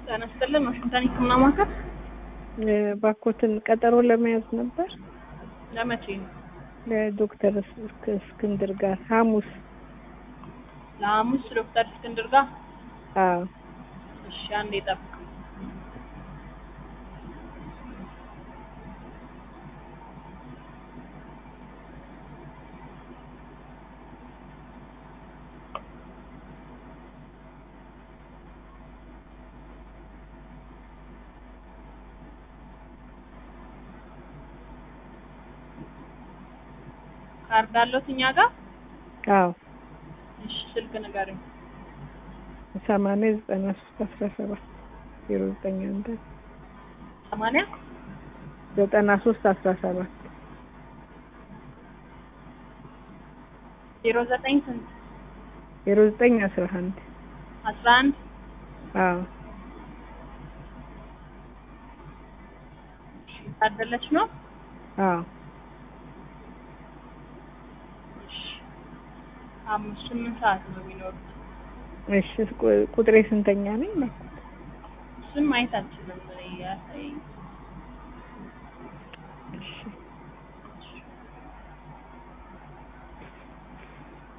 ጤና ይስጥልን ዋሽንግተን ህክምና ማዕከል ባኮትን ቀጠሮ ለመያዝ ነበር ለመቼ ነው? ለዶክተር እስክ- እስክንድር ጋር ሐሙስ። ለሐሙስ ዶክተር እስክንድር ጋር አዎ እሺ አንዴ ጠብቅ ካርድ አለዎት እኛ ጋር አዎ እሺ ስልክ ንገረኝ ሰማንያ ዘጠና ሶስት አስራ ሰባት ዜሮ ዘጠኝ አንድ ሰማንያ ዘጠና ሶስት አስራ ሰባት ዜሮ ዘጠኝ ስንት ዜሮ ዘጠኝ አስራ አንድ አስራ አንድ አዎ እሺ ታደለች ነው አዎ እሺ ሐሙስ ስምንት ሰዓት ነው የሚኖሩት እሺ ቁ- ቁጥሬ ስንተኛ ነኝ? እሱን ማየት አልችልም እኔ ያሳየኝ